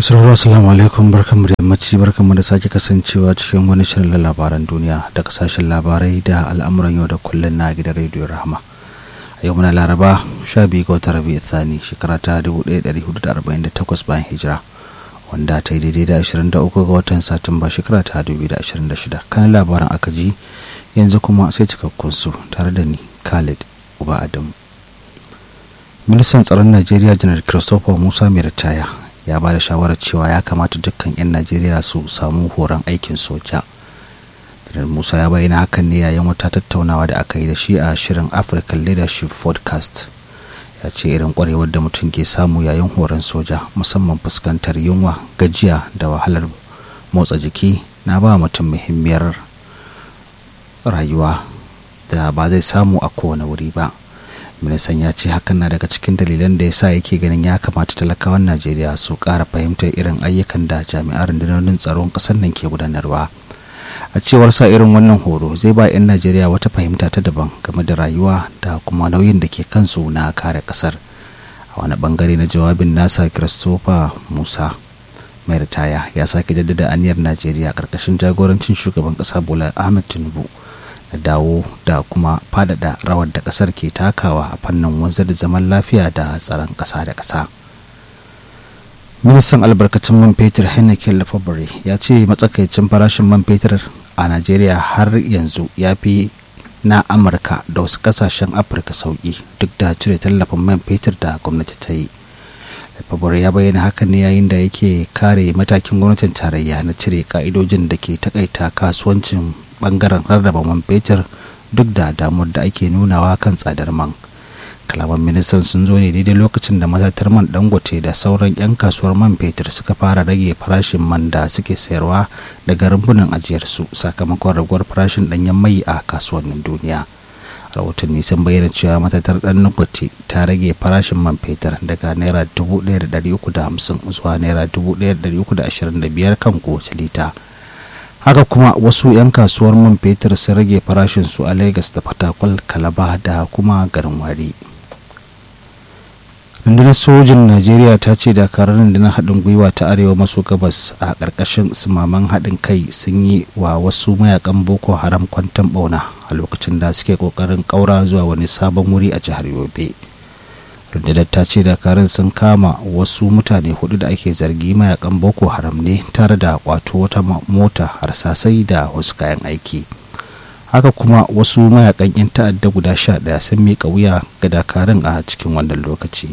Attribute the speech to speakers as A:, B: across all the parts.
A: sauraro assalamu alaikum barkanmu da yammaci barkanmu da sake kasancewa cikin wani shirin labaran duniya da kasashen labarai da al'amuran yau da kullum na gidan rediyo rahama a yau muna laraba 12 ga watan rabi'u thani shekara ta 1448 bayan hijira wanda ta yi daidai da 23 ga watan satumba shekara ta 2026 kan labaran aka ji yanzu kuma sai cikakkun su tare da ni khalid uba adamu ministan tsaron najeriya janar christopher musa mai ritaya ya ba da shawarar cewa ya kamata dukkan 'yan najeriya su samu horon aikin soja janar musa ya bayyana hakan ne yayin wata tattaunawa da aka yi da shi a shirin african leadership podcast ya ce irin kwarewar da mutum ke samu yayin horon soja musamman fuskantar yunwa gajiya da wahalar motsa jiki na ba mutum muhimmiyar rayuwa da ba zai samu a kowane wuri ba ministan ya ce hakan na daga cikin dalilan da ya sa yake ganin ya kamata talakawan najeriya su ƙara fahimtar irin ayyukan da jami'an rundunonin tsaron ƙasar nan ke gudanarwa a cewar sa irin wannan horo zai ba 'yan najeriya wata fahimta ta daban game da rayuwa da kuma nauyin da ke kansu na kare ƙasar a wani bangare na jawabin nasa christopher musa mai ritaya ya sake jaddada aniyar najeriya ƙarƙashin jagorancin shugaban ƙasa bola ahmed tinubu da dawo da kuma fadada rawar da kasar ke takawa a fannin wanzar da zaman lafiya da tsaron kasa da kasa ministan albarkatun man fetur heineken lafabare ya ce matsakaicin farashin man fetur a najeriya har yanzu ya fi na amurka da wasu kasashen afirka sauki duk da cire tallafin man fetur da gwamnati ta yi lafabare ya bayyana hakan ne yayin da yake kare matakin gwamnatin tarayya na cire ka'idojin da ke takaita kasuwancin bangaren rarraba man fetur duk da damuwar da ake nunawa kan tsadar man kalaman ministan sun zo ne daidai lokacin da matatar man dangote da sauran 'yan kasuwar man fetur suka fara rage farashin man da suke sayarwa daga rumbunan ajiyarsu sakamakon raguwar farashin danyen mai a kasuwannin duniya rahotanni sun bayyana cewa matatar dan dangote ta rage farashin man fetur daga naira 1350 zuwa naira 1325 kan kowace lita haka kuma wasu 'yan kasuwar man fetur sun rage farashinsu a lagos da fatakwal kalaba da kuma garin wari rundunar sojin najeriya ta ce dakarun rundunar haɗin gwiwa ta arewa maso gabas a ƙarƙashin sumaman haɗin kai sun yi wa wasu mayakan boko haram kwantan ɓauna a lokacin da suke ƙoƙarin ƙaura zuwa wani sabon wuri a jihar yobe rundunar ta ce dakarun sun kama wasu mutane hudu da ake zargi mayakan boko haram ne tare da kwato wata mota harsasai da wasu kayan aiki haka kuma wasu mayakan 'yan ta'adda guda sha daya sun miƙa wuya ga dakarun a cikin wannan lokaci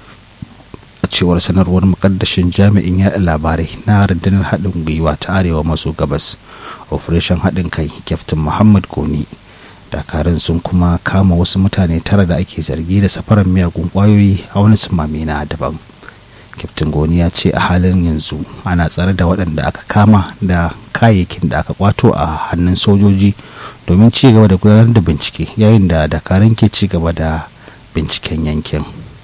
A: a cewar sanarwar mukaddashin jami'in yaɗa labarai na rundunar haɗin gwiwa ta arewa maso gabas operation haɗin kai kyaftin muhammad goni dakarun sun kuma kama wasu mutane tara da ake zargi da safarar miyagun kwayoyi a wani sumame na daban kyaftin goni ya ce a halin yanzu ana tsare da waɗanda aka kama da kayayyakin da aka kwato a hannun sojoji domin ci gaba da gudanar da bincike yayin da dakarun ke ci gaba da binciken yankin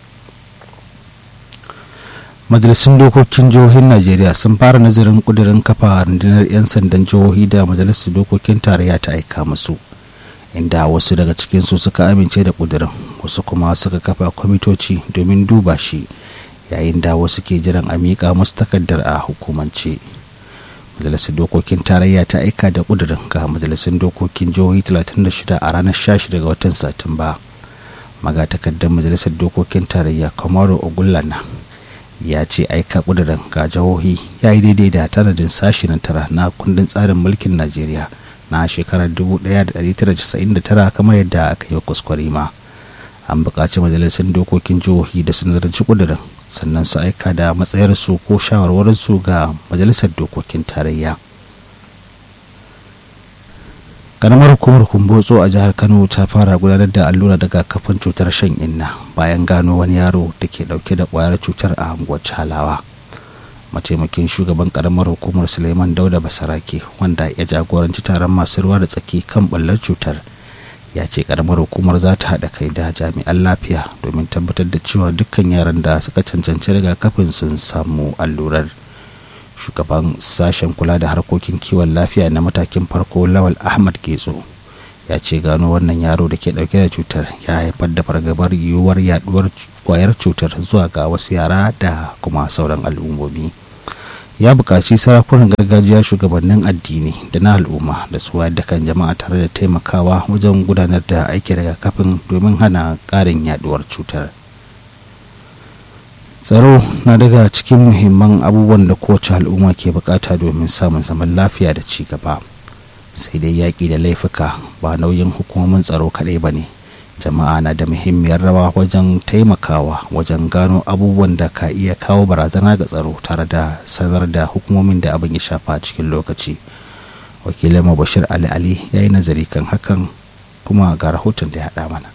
A: majalisun dokokin jihohin najeriya sun fara nazarin kudirin kafa rundunar 'yan sandan jihohi da majalisar dokokin tarayya ta aika musu inda wasu daga cikinsu suka amince da ƙudurin wasu kuma suka kafa kwamitoci domin duba shi yayin da wasu ke jiran a miƙa musu takardar a hukumance majalisar dokokin tarayya ta aika da ƙudurin ga majalisar dokokin jihohi 36 a ranar 16 ga watan satumba magatakardar majalisar dokokin tarayya kamaro ogullana ya ce aika ƙudurin ga jihohi ya yi daidai da tanadin sashi na tara na kundin tsarin mulkin najeriya na shekarar 1999 kamar yadda aka yi kuskure ma an buƙaci majalisar dokokin jihohi da su nazarci ƙudurin sannan su aika da matsayarsu ko shawarwarinsu ga majalisar dokokin tarayya karamar hukumar kumbotso a jihar kano ta fara gudanar da allura daga kafin cutar shan inna bayan gano wani yaro da ke dauke da kwayar cutar a unguwar halawa mataimakin shugaban karamar hukumar suleiman dauda basarake wanda ya jagoranci taron masu ruwa da tsaki kan ballar cutar ya ce karamar hukumar za ta haɗa kai da jami'an lafiya domin tabbatar da cewa dukkan yaran da suka cancanci rigakafin sun samu allurar shugaban sashen kula da harkokin kiwon lafiya na matakin farko lawal ahmad getso ya ce gano wannan yaro da ke dauke da cutar ya haifar da fargabar yiwuwar yaduwar kwayar cutar zuwa ga wasu yara da kuma sauran al'ummomi ya buƙaci sarakunan gargajiya shugabannin addini da na al'umma da su da kan jama'a tare da taimakawa wajen gudanar da aikin rigakafin domin hana ƙarin yaduwar cutar tsaro na daga cikin muhimman abubuwan da kowace al'umma ke bukata domin samun zaman lafiya da ci gaba sai dai yaƙi da laifuka ba nauyin hukumomin tsaro kaɗai ba ne jama'a na da muhimmiyar rawa wajen taimakawa wajen gano abubuwan da ka iya kawo barazana ga tsaro tare da sanar da hukumomin da abin ya shafa cikin lokaci wakilin bashir ali ali ya yi nazari kan hakan kuma ga rahoton da ya haɗa mana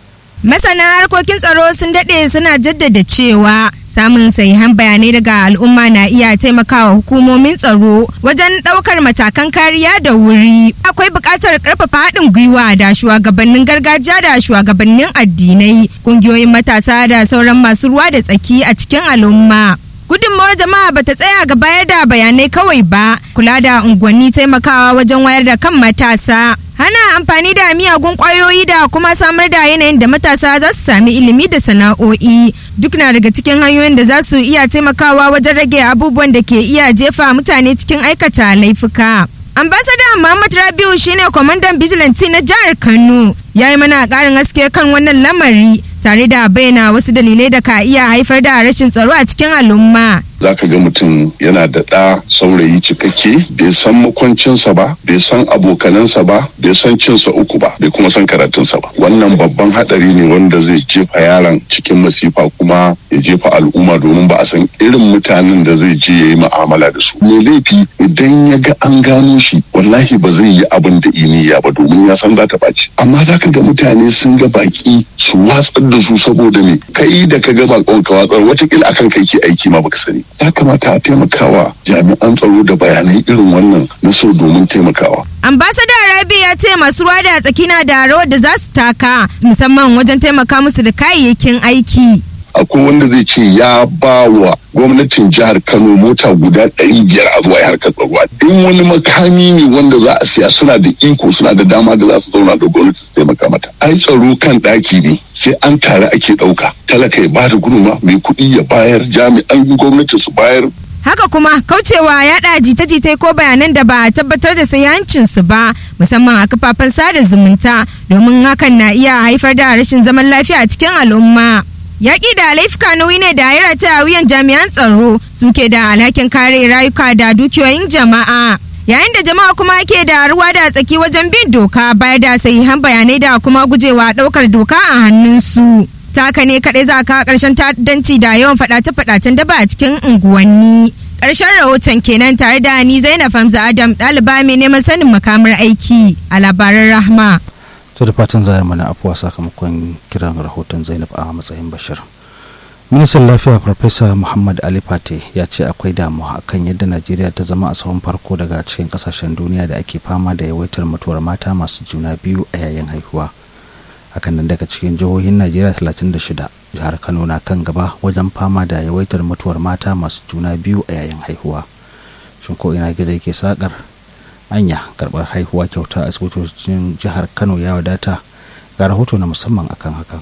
B: Masana harkokin tsaro sun daɗe suna jaddada cewa samun sahihan bayanai daga al'umma na iya taimakawa hukumomin tsaro wajen ɗaukar matakan kariya da wuri. Akwai buƙatar ƙarfafa haɗin gwiwa da shugabannin gargajiya da shugabannin addinai, ƙungiyoyin matasa da sauran masu ruwa da tsaki a cikin al'umma. gudunmawar jama'a bata tsaya ga bayar da bayanai kawai ba kula da unguwanni taimakawa wajen wayar da kan matasa hana amfani da miyagun kwayoyi da kuma samar da yanayin da matasa za su sami ilimi da sana'o'i duk na daga cikin hanyoyin da za su iya taimakawa wajen rage abubuwan da ke iya jefa mutane cikin aikata laifuka ambasada muhammad rabiu shine kwamandan vigilante na jihar kano ya yi mana karin haske kan wannan lamari tare da bayyana wasu dalilai da ka iya haifar da rashin tsaro a cikin al'umma
C: za ka ga mutum yana da ɗa saurayi cikakke bai san makwancinsa ba bai san abokanansa ba bai san cinsa uku ba bai kuma san karatunsa ba wannan babban haɗari ne wanda zai jefa yaron cikin masifa kuma ya jefa al'umma domin ba a san irin mutanen da zai je ya yi mu'amala da su mai laifi idan ya ga an gano shi wallahi ba zai yi abin da iniya ba domin ya san za ta ɓaci amma za ka ga mutane sun ga baki su watsar da su saboda me kai da ka ga bakon ka watsar watakila akan kai ke aiki ma baka sani ya kamata a taimakawa jami'an tsaro da bayanai irin wannan na so domin taimakawa.
B: ambasada rabi ya ce masu ruwa da tsaki na da rawar da za su taka musamman wajen taimaka musu da kayayyakin aiki
C: akwai wanda zai ce ya ba wa gwamnatin jihar kano mota guda ɗari biyar a zuwa harkar tsaro in wani makami ne wanda za a siya suna da iko suna da dama da za su zauna da gwamnati su taimaka mata ai tsaro kan ɗaki ne sai an tare ake ɗauka talaka ya bada gudunma mai kuɗi ya bayar jami'an gwamnati su bayar
B: haka kuma kaucewa yaɗa jita-jitai ko bayanan da ba a tabbatar da su ba musamman a kafafen sada zumunta domin hakan na iya haifar da rashin zaman lafiya a cikin al'umma yaƙi da laifuka nauyi ne da ya rataya wuyan jami'an tsaro suke da alhakin kare rayuka da dukiyoyin jama'a yayin da jama'a kuma ke da ruwa da tsaki wajen bin doka bayar da sahihan bayanai da kuma gujewa ɗaukar doka a hannunsu taka ne kaɗai za ka ƙarshen ta'addanci da yawan faɗace-faɗacen daba a cikin unguwanni ƙarshen rahoton kenan tare da ni zainab hamza adam ɗaliba mai neman sanin makamar aiki a labaran rahma
A: to da fatan za mana afuwa sakamakon kiran rahoton zainab a matsayin bashir ministan lafiya farfesa muhammad ali fate ya ce akwai damuwa akan yadda najeriya ta zama a sahun farko daga cikin kasashen duniya da ake fama da yawaitar mutuwar mata masu juna biyu a yayin haihuwa hakan nan daga cikin jihohin najeriya 36 jihar kano na kan gaba wajen fama da yawaitar mutuwar mata masu juna biyu a yayin haihuwa shin ko ina gizo ke sakar anya karbar haihuwa kyauta a asibitocin jihar kano ya wadata ga rahoto na musamman akan hakan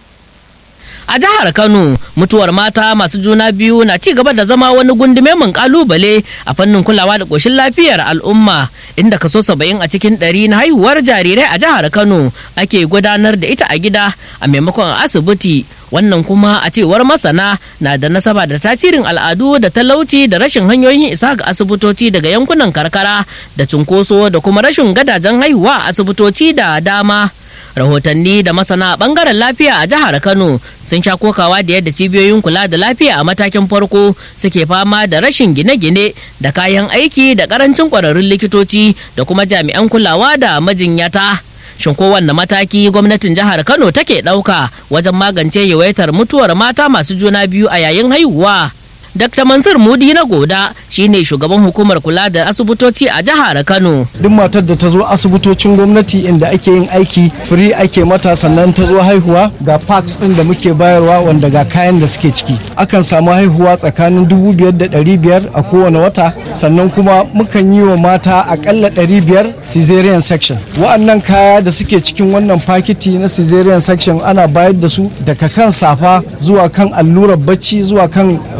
D: a jihar kano mutuwar mata masu juna biyu na ci gaba da zama wani gundume mun kalubale a fannin kulawa da koshin lafiyar al'umma inda kaso saba'in a cikin ɗari na haihuwar jarirai a jihar kano ake gudanar da ita a gida a maimakon asibiti wannan kuma a cewar masana na da nasaba da tasirin al'adu da talauci da rashin hanyoyin isa ga asibitoci daga yankunan karkara da cunkoso da kuma rashin gadajen haihuwa a asibitoci da dama rahotanni da masana bangaren lafiya a jihar kano sun sha kokawa da yadda cibiyoyin kula da lafiya a matakin farko suke fama da rashin gine-gine da kayan aiki da karancin kwararrun likitoci da kuma jami'an kulawa da majinyata shin kowanne mataki gwamnatin jihar kano take ɗauka wajen magance yawaitar mutuwar mata masu juna biyu a yayin haihuwa Dr. Mansur Mudi na Goda shine shugaban hukumar kula da asibitoci a jihar Kano.
E: Duk matar da ta zo asibitocin gwamnati inda ake yin aiki free ake mata sannan ta zo haihuwa ga parks ɗin da muke bayarwa wanda ga kayan da suke ciki. Akan samu haihuwa tsakanin dubu biyar da ɗari biyar a kowane wata sannan kuma mukan yi wa mata akalla ɗari biyar cesarean section. Wa'annan kaya da suke cikin wannan fakiti na cesarean section ana bayar da su daga kan safa zuwa kan allurar bacci zuwa kan wato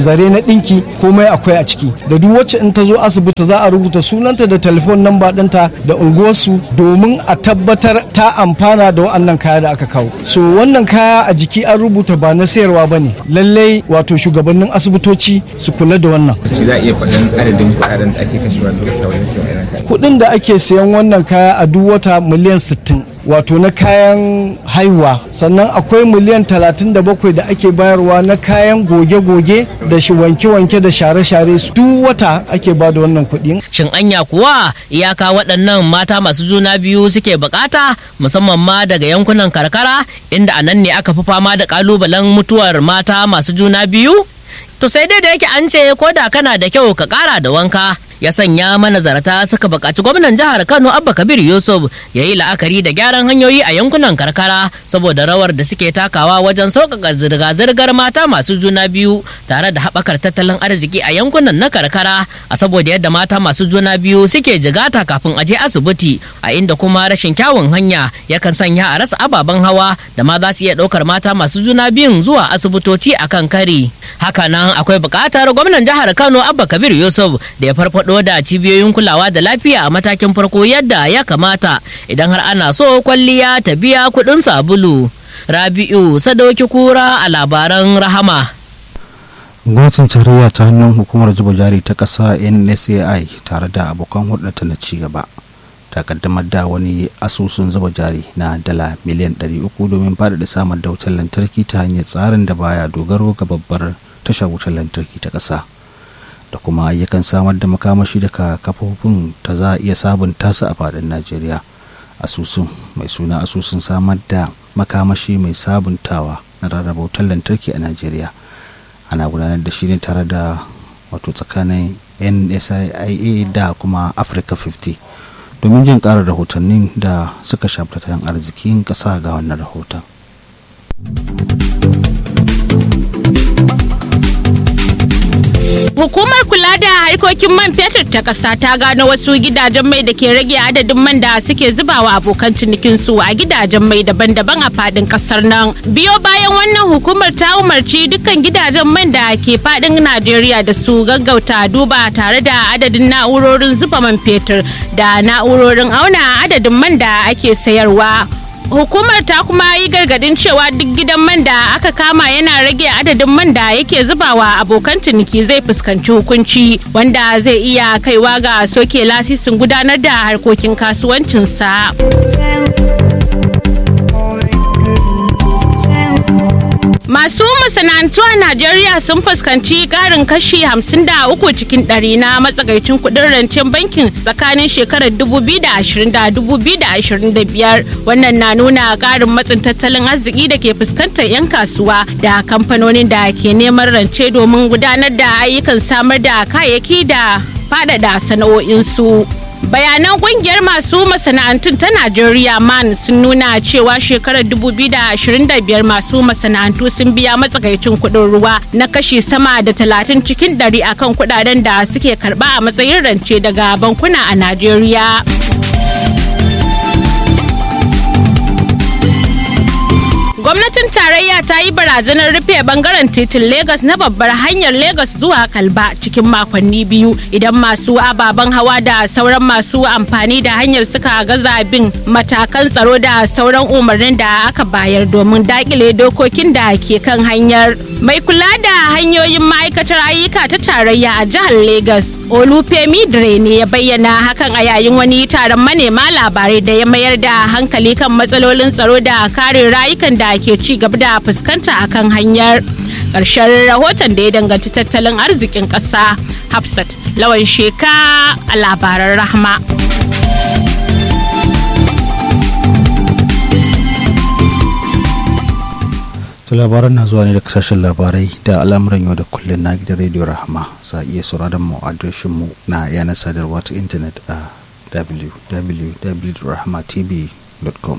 E: zare na ɗinki komai akwai a ciki da duk wacce in ta zo asibiti za a rubuta sunanta da telefon namba ɗinta da unguwarsu domin a tabbatar ta amfana da wa'annan kaya da aka kawo so wannan kaya a jiki an rubuta ba na sayarwa ba ne lallai wato shugabannin asibitoci su kula da wannan
F: shi za a iya faɗin adadin kuɗaɗen da ake kashewa duk wata wajen sayan irin kaya
E: kuɗin da ake sayan wannan kaya a duk wata miliyan 60 wato na kayan haihuwa sannan akwai miliyan 37 da ake bayarwa na kayan goge-goge da shi wanke-wanke da share-share su duk wata ake ba da wannan kuɗi
D: Shin anya kuwa iyaka waɗannan mata masu juna biyu suke bukata musamman ma daga yankunan karkara inda a nan ne aka fi fama da kalubalen mutuwar mata masu juna biyu? To sai dai da yake an ce ko da kana da kyau ka ƙara da wanka. ya sanya manazarta suka buƙaci gwamnan jihar kano abba kabir yusuf ya yi la'akari da gyaran hanyoyi a yankunan karkara saboda rawar da suke takawa wajen sauƙaƙa zirga-zirgar mata masu juna biyu tare da haɓakar tattalin arziki a yankunan na karkara a saboda yadda mata masu juna biyu suke jigata kafin a je asibiti a inda kuma rashin kyawun hanya yakan sanya a rasa ababen hawa da ma za su iya ɗaukar mata masu juna biyun zuwa asibitoci a kan kari hakanan akwai buƙatar gwamnan jihar kano abba kabir yusuf da ya farfaɗo farfado da cibiyoyin kulawa da lafiya a matakin farko yadda ya kamata idan har ana so kwalliya ta biya kuɗin sabulu. Rabi'u Sadauki Kura a labaran Rahama.
A: gwamnatin tarayya ta hannun hukumar zuba jari ta ƙasa nsai tare da abokan hulɗarta na cigaba ta kaddamar da wani asusun zuba jari na dala miliyan 300 domin faɗaɗa samar da wutar lantarki ta hanyar tsarin da baya dogaro ga babbar tashar wutar lantarki ta ƙasa. da kuma ayyukan samar da makamashi daga kafofin ta za a iya sabunta su a fadin najeriya asusun mai suna asusun samar da makamashi mai sabuntawa na rarraba wutar lantarki a najeriya ana gudanar da shi ne tare da wato tsakanin nsia da kuma africa 50 domin jin ƙara rahotannin da suka shafi tattalin arzikin ƙasa ga wannan rahoton
G: Hukumar kula da harkokin man fetur ta ƙasa ta gano wasu gidajen mai da ke rage adadin man da suke zubawa abokan cinikinsu a gidajen mai daban-daban a fadin ƙasar nan. Biyo bayan wannan hukumar ta umarci dukkan gidajen man da ke fadin Najeriya da su gaggauta duba tare da adadin na'urorin zuba man fetur da na'urorin auna adadin man da ake sayarwa. hukumar ta kuma yi gargadin cewa duk gidan man da aka kama yana rage adadin man da yake zubawa abokan ciniki zai fuskanci hukunci wanda zai iya kaiwa ga soke lasisin gudanar da harkokin kasuwancinsa. Masu masana'antu a Najeriya sun fuskanci ƙarin kashi 53 cikin ɗari na matsakaicin kuɗin rancen bankin tsakanin shekarar 2020 da 2025. Wannan na nuna ƙarin matsin tattalin arziki da ke fuskantar 'yan kasuwa da kamfanonin da ke neman rance domin gudanar da ayyukan samar da kayayyaki da faɗaɗa sana'o'insu. bayanan kungiyar masu masana'antun ta najeriya man sun nuna cewa shekarar 2025 masu masana'antu sun biya matsakaicin kudin ruwa na kashi sama da 30 cikin 100 akan kudaden da suke karba a matsayin rance daga bankuna a najeriya gwamnatin tarayya ta yi barazanar rufe bangaren titin Legas na babbar hanyar Legas zuwa Kalba cikin makonni biyu idan masu ababen hawa da sauran masu amfani da hanyar suka gaza bin matakan tsaro da sauran umarnin da aka bayar domin dakile dokokin da ke kan hanyar. Mai kula da hanyoyin ma'aikatar ayyuka ta tarayya a jihar Legas, Olufemi Dre ne ya bayyana hakan a yayin wani taron manema labarai da ya mayar da hankali kan matsalolin tsaro da kare rayukan da ke ci gaba da fuskanta akan hanyar ƙarshen rahoton da ya danganci tattalin arzikin ƙasa hafsat lawan sheka a labaran rahma
A: to labaran na zuwa ne da kasashen labarai da al'amuran yau da kullum na gidan rediyo rahama za a iya sauraron mu adireshin mu na yanar sadarwa ta intanet a www.rahmatv.com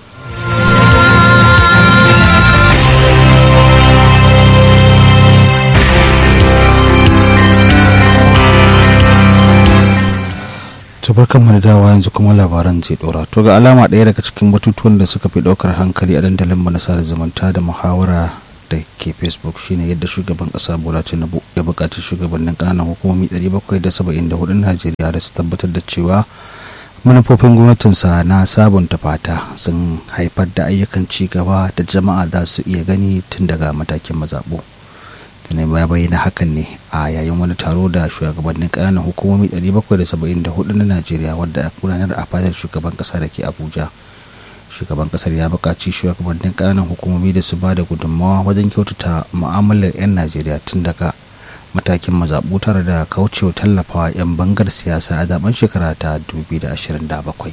A: tabarkan mu da dawa yanzu kuma labaran zai dora to ga alama ɗaya daga cikin batutuwan da suka fi ɗaukar hankali a dandalin mu na sada zumunta da muhawara da ke facebook shine yadda shugaban kasa bola tinubu ya buƙaci shugabannin ƙananan hukumomi 774 najeriya da su tabbatar da cewa manufofin gwamnatinsa na sabunta fata sun haifar da ayyukan ci gaba da jama'a za su iya gani tun daga matakin mazaɓo tunai ya bayyana hakan ne a yayin wani taro da shugabannin ƙananan hukumomi 774 na najeriya wadda a gudanar a fadar shugaban ƙasa da ke abuja shugaban ƙasar ya buƙaci shugabannin ƙananan hukumomi da su ba da gudunmawa wajen kyautata mu'amalar 'yan najeriya tun daga matakin mazaɓu tare da kaucewa tallafawa 'yan bangar siyasa a zaben shekara ta 2027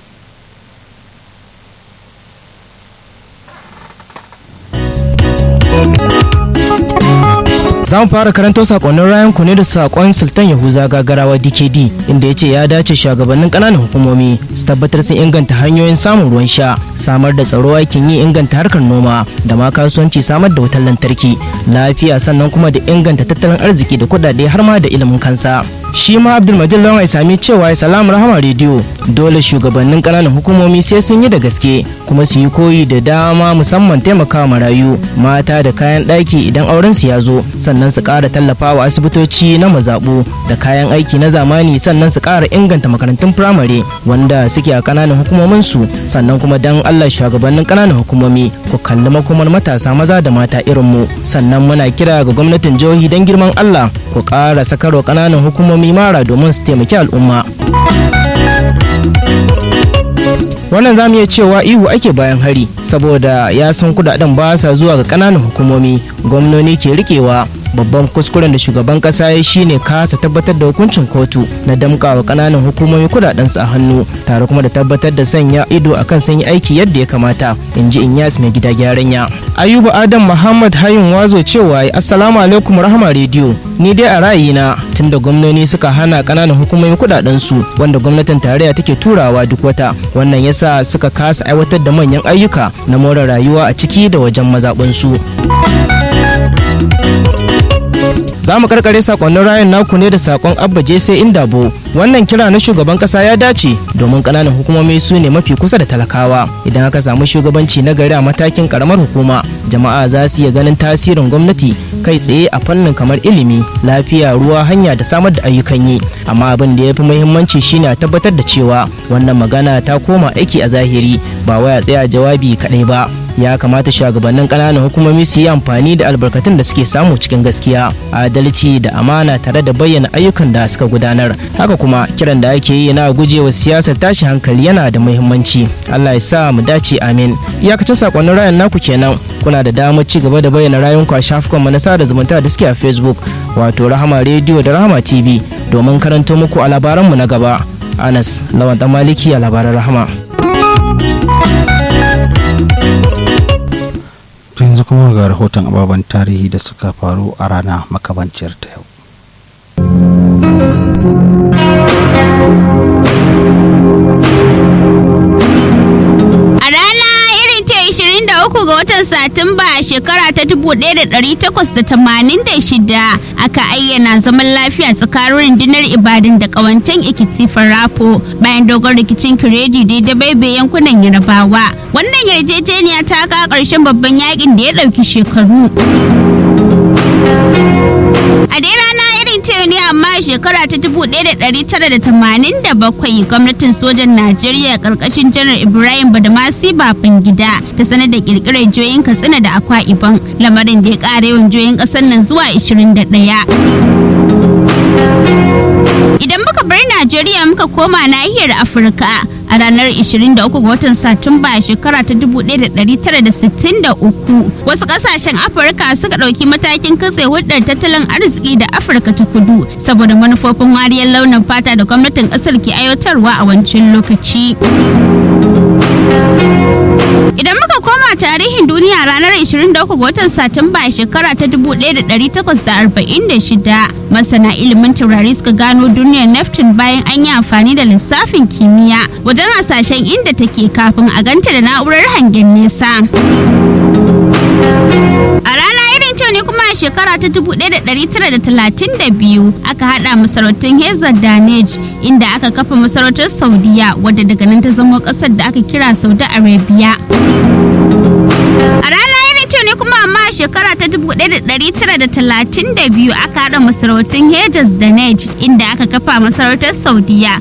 H: za mu fara karanto sakonnin rayan ku ne da sakon sultan yahuza gagarawa dkd inda ya ce ya dace shugabannin kananan hukumomi su tabbatar sun inganta hanyoyin samun ruwan sha samar da tsaro aikin yi inganta harkar noma da ma kasuwanci samar da wutar lantarki lafiya sannan kuma da inganta tattalin arziki da kudade har ma da ilimin kansa shi ma abdulmajid lawan sami cewa ya salamu rahama rediyo dole shugabannin kananan hukumomi sai sun yi da gaske kuma su yi koyi da dama musamman taimakawa marayu mata da kayan ɗaki idan auren su ya zo sannan su ƙara tallafawa asibitoci na mazaɓu da kayan aiki na zamani sannan su ƙara inganta makarantun firamare wanda suke a kananan hukumomin su sannan kuma dan Allah shugabannin kananan hukumomi ku kalli makomar matasa maza da mata irin mu sannan muna kira ga gwamnatin jihohi don girman Allah ku ƙara sakarwa kananan hukumomi mara domin su taimaki al'umma. wannan zamu iya cewa ihu ake bayan hari saboda ya san kudaden ba sa zuwa ga kananan hukumomi gwamnoni ke rikewa babban kuskuren da shugaban kasa ya shine kasa tabbatar da hukuncin kotu na damkawa kananan hukumomi kudaden su a hannu tare kuma da tabbatar da sanya ido akan sun yi aiki yadda ya kamata in ji inyas mai gida gyaran ya ayuba adam muhammad hayun wazo cewa assalamu alaikum rahama rediyo ni dai a ra'ayina tunda gwamnoni suka hana kananan hukumomi kudaden su wanda gwamnatin tarayya take turawa duk wata wannan yasa suka kasa aiwatar da manyan ayyuka na more rayuwa a ciki da wajen mazaɓinsu. za mu karkare sakonnin rayan naku ne da sakon abba jese indabo wannan kira na shugaban kasa ya dace domin kananan hukumomi su ne mafi kusa da talakawa idan aka samu shugabanci na gari a matakin karamar hukuma jama'a za su iya ganin tasirin gwamnati kai tsaye a fannin kamar ilimi lafiya ruwa hanya da samar da ayyukan yi amma abin da ya fi muhimmanci shine a tabbatar da cewa wannan magana ta koma aiki a zahiri ba waya tsaya jawabi kaɗai ba ya kamata shugabannin ƙananan hukumomi su yi amfani da albarkatun da suke samu cikin gaskiya adalci da amana tare da bayyana ayyukan da suka gudanar haka kuma kiran da ake yi na gujewa siyasar tashi hankali yana da muhimmanci allah ya sa mu dace amin iyakacin sakonnin rayan naku kenan kuna da damar ci gaba da bayyana rayunku a shafukan na sada zumunta da suke a facebook wato rahama rediyo da rahama tv domin karanto muku a labaranmu na gaba anas lawan maliki a labaran rahama
A: yanzu kuma ga rahoton ababen tarihi da suka faru a rana makamanciyar ta yau
I: A rana irin ta 23 ga watan Satumba a shekara ta 1886 aka ayyana zaman lafiya tsakanin rundunar Ibadan da kawantan Ikiti Farafo bayan dogon rikicin Kireji da da baibe yankunan Yarabawa. Wannan yarjejeniya ta kawo ƙarshen babban yakin da ya ɗauki shekaru. A dai rana irin ta ne amma a shekara ta 1987 gwamnatin sojan Najeriya karkashin janar Ibrahim Badamasi Babangida ta sanar da kirkirar joyin Katsina da Akwa Ibom lamarin da ya ƙara yawan joyin ƙasar nan zuwa 21. Idan muka bar Najeriya muka koma nahiyar Afirka a ranar 23 ga watan Satumba a shekara ta 1963 wasu kasashen Afirka suka ɗauki matakin katse hulɗar tattalin arziki da Afirka ta kudu saboda manufofin wariyar launin fata da gwamnatin ƙasar ke aiwatarwa a wancan lokaci. Idan muka koma tarihin duniya ranar 23 ga watan Satumba a shekara ta 1846 masana ilimin taurari suka gano duniyar Neptune bayan an yi amfani da lissafin kimiyya wajen hasashen inda take kafin a ganta da na'urar hangen nesa. A rana irin ce ne kuma a shekara ta 1932 aka hada masarautun Hezar Danej inda aka kafa masarautar Saudiya wadda daga nan ta zama kasar da aka kira Saudi Arabia. A rana irin ce ne kuma amma a shekara ta 1932 aka haɗa masarautun Hejaz da Nej inda aka kafa masarautar Saudiya